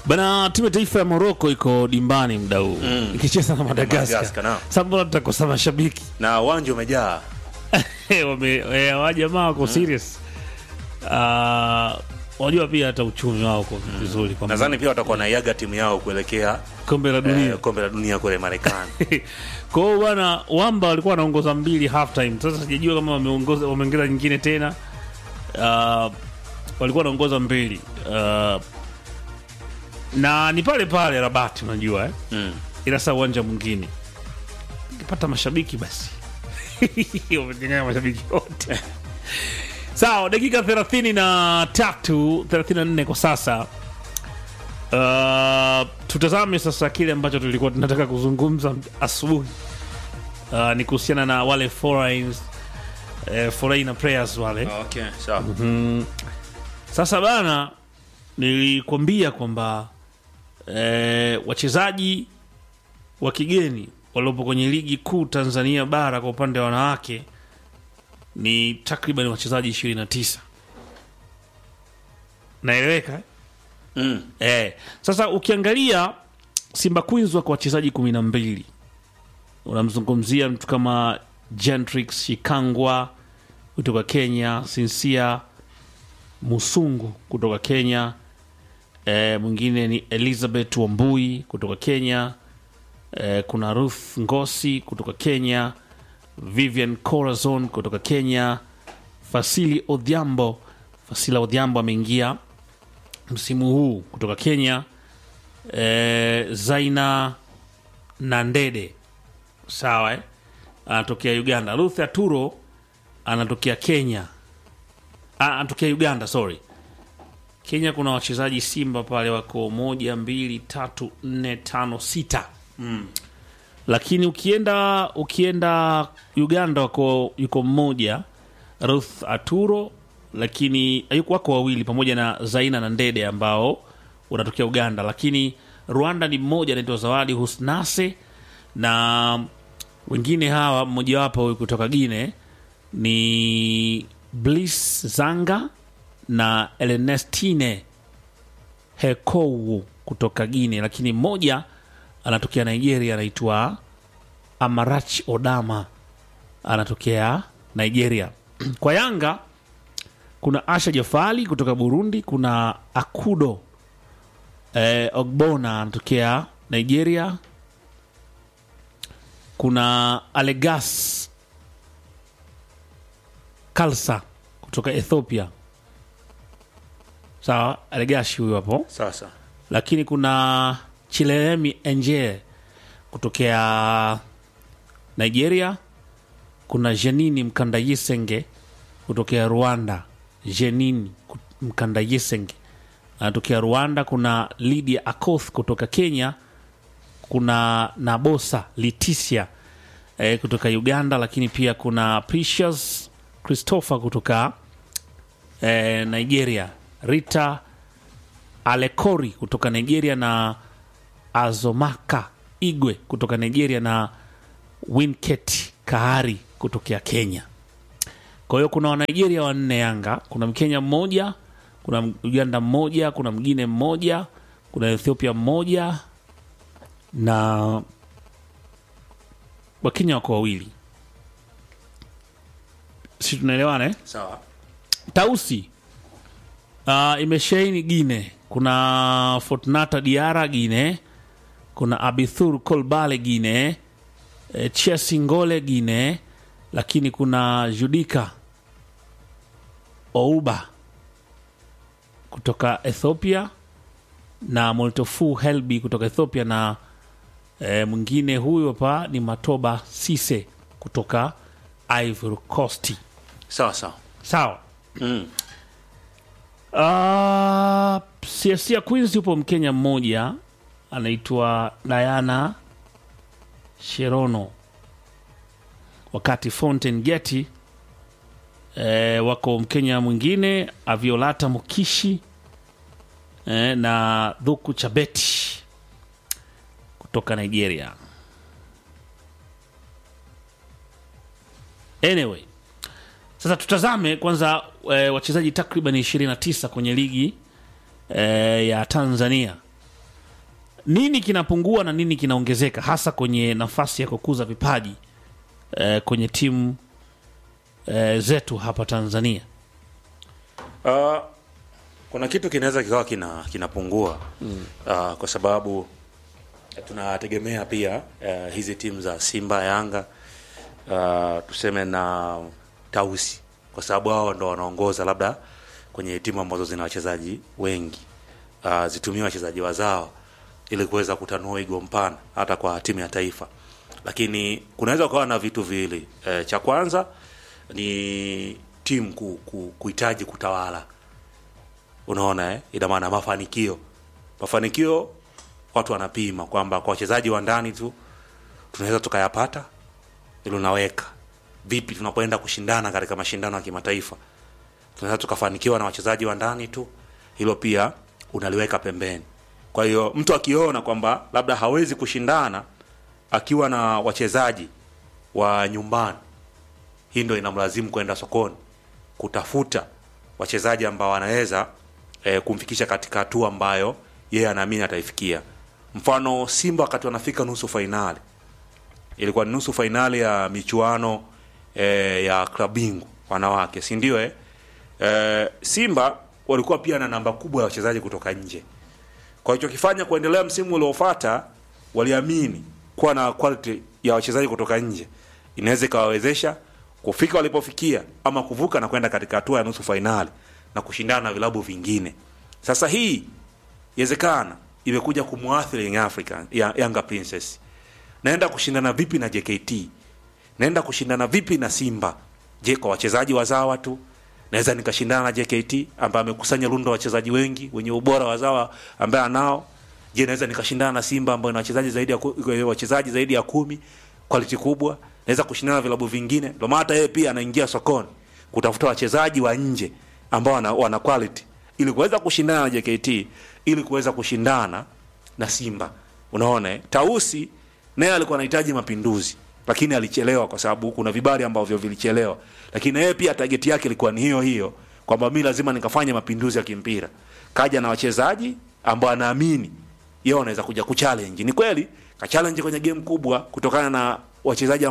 Bana, timu ya taifa ya Morocco iko dimbani mda huu ikicheza na Madagascar, Madagaskar. naam. Sasa mbona tutakosa mashabiki na uwanja umejaa wame eh, hawa jamaa wako serious. Ah, Wajua pia hata uchumi wao uko vizuri kwa nadhani pia watakuwa naiaga timu yao kuelekea kombe la dunia. eh, kombe la dunia kule Marekani. Kwa hiyo bwana, Wamba walikuwa wanaongoza mbili half time. Sasa sijajua kama wameongoza wameongeza nyingine tena. Uh, walikuwa wanaongoza mbili uh, na ni pale pale Rabati, unajua eh? Mm. ila saa uwanja mwingine ukipata mashabiki basi wamenyang'anya mashabiki wote sawa dakika thelathini na tatu thelathini na nne kwa sasa uh, tutazame sasa kile ambacho tulikuwa tunataka kuzungumza asubuhi uh, ni kuhusiana na wale foreigns, eh, foreigner players wale Okay, sawa. sasa bana, nilikwambia kwamba eh, wachezaji wa kigeni waliopo kwenye ligi kuu Tanzania bara kwa upande wa wanawake ni takriban wachezaji 29. Naeleweka eh? Mm. Eh, sasa ukiangalia Simba Queens wako wachezaji kumi na mbili. Unamzungumzia mtu kama Gentrix Shikangwa kutoka Kenya, Sinsia Musungu kutoka Kenya, eh, mwingine ni Elizabeth Wambui kutoka Kenya, eh, kuna Ruth Ngosi kutoka Kenya, Vivian Corazon kutoka Kenya, Fasili Odhiambo. Fasila Odhiambo ameingia msimu huu kutoka Kenya. E, Zaina Nandede sawa eh? anatokea Uganda. Ruth Aturo anatokea Kenya, Ah, anatokea Uganda, sorry. Kenya kuna wachezaji Simba pale wako moja, mbili, tatu, nne, tano, sita lakini ukienda ukienda Uganda wako yuko mmoja Ruth Aturo, lakini yuko wako wawili pamoja na Zaina na Ndede ambao unatokea Uganda, lakini Rwanda ni mmoja anaitwa Zawadi Husnase na wengine hawa, mmojawapo huyu kutoka Gine ni Bliss Zanga na Elenestine Hekowu kutoka Gine, lakini mmoja anatokea Nigeria anaitwa Amarach Odama anatokea Nigeria. Kwa Yanga kuna Asha Jafali kutoka Burundi, kuna Akudo eh, Ogbona anatokea Nigeria, kuna Alegas Kalsa kutoka Ethiopia. Sawa, Alegashi huyo hapo Sasa lakini kuna Chilemi Enje kutokea Nigeria, kuna Jenini Mkandayisenge kutokea Rwanda. Jenini ku- Mkandayisenge anatokea Rwanda. Kuna Lydia Akoth kutoka Kenya, kuna Nabosa Leticia eh, kutoka Uganda, lakini pia kuna Precious Christopher kutoka eh, Nigeria, Rita Alekori kutoka Nigeria na Azomaka Igwe kutoka Nigeria na Winket Kahari kutokea Kenya. Kwa hiyo kuna Wanigeria wanne Yanga, kuna Mkenya mmoja, kuna Uganda mmoja, kuna mgine mmoja, kuna Ethiopia mmoja na Wakenya wako wawili. Si tunaelewana eh? sawa. Tausi uh, imeshaini Gine, kuna Fortunata Diara Gine, kuna Abithur Kolbale Gine, e, Chesingole Gine, lakini kuna Judika Ouba kutoka Ethiopia na Moltofu Helbi kutoka Ethiopia na e, mwingine huyu hapa ni Matoba Sise kutoka Ivory Coast. Sawa sawa. Sawa. Mm. Uh, Siasia Queens yupo Mkenya mmoja anaitwa Diana Sherono, wakati Fountain Gate eh, wako Mkenya mwingine Aviolata Mukishi eh, na Dhuku Chabeti kutoka Nigeria. Anyway, sasa tutazame kwanza e, wachezaji takriban 29 kwenye ligi e, ya Tanzania nini kinapungua na nini kinaongezeka hasa kwenye nafasi ya kukuza vipaji eh, kwenye timu eh, zetu hapa Tanzania? Uh, kuna kitu kinaweza kikawa kina kinapungua mm. uh, kwa sababu tunategemea pia uh, hizi timu za Simba, Yanga uh, tuseme na Tausi, kwa sababu hao ndo wanaongoza labda kwenye timu ambazo zina wachezaji wengi uh, zitumie wachezaji wazao ili kuweza kutanua wigo mpana hata kwa timu ya taifa, lakini kunaweza kuwa na vitu viwili e, cha kwanza ni timu ku, ku, kuhitaji kutawala unaona eh? ina maana mafanikio mafanikio watu wanapima kwamba kwa wachezaji wa ndani tu tunaweza tukayapata ili unaweka vipi tunapoenda kushindana katika mashindano ya kimataifa tunaweza tukafanikiwa na wachezaji wa ndani tu hilo pia unaliweka pembeni kwa hiyo mtu akiona kwamba labda hawezi kushindana akiwa na wachezaji wa nyumbani hii ndo inamlazimu kwenda sokoni kutafuta wachezaji ambao wanaweza e, kumfikisha katika hatua ambayo yeye anaamini ataifikia mfano simba wakati wanafika nusu fainali ilikuwa ni nusu fainali ya michuano e, ya klabingu wanawake si ndio eh? e, simba walikuwa pia na namba kubwa ya wachezaji kutoka nje kwa hicho kifanya kuendelea msimu uliofata waliamini kuwa na quality ya wachezaji kutoka nje inaweza ikawawezesha kufika walipofikia ama kuvuka na kwenda katika hatua ya nusu fainali na kushindana na vilabu vingine sasa hii iwezekana imekuja kumwathiri Young African ya Yanga Princess naenda kushindana vipi na JKT naenda kushindana vipi na Simba je kwa wachezaji wazawa tu naweza nikashindana na JKT ambaye amekusanya rundo wachezaji wengi wenye ubora wazawa ambaye anao je naweza nikashindana na Simba ambayo ina wachezaji zaidi ya ku- wachezaji zaidi ya kumi quality kubwa naweza kushindana na vilabu vingine ndio maana hata yeye pia anaingia sokoni kutafuta wachezaji wa nje ambao wana, wana quality ili kuweza kushindana na JKT ili kuweza kushindana na Simba unaona eh? Tausi naye alikuwa anahitaji mapinduzi lakini alichelewa kwa sababu kuna vibali ambavyo vilichelewa lakini yeye pia target yake ilikuwa ni hiyo hiyo kwamba mi lazima nikafanya mapinduzi ya kimpira kaja na wachezaji ambao anaamini yeye anaweza kuja kuchallenge ni kweli kachallenge kwenye game kubwa kutokana na wachezaji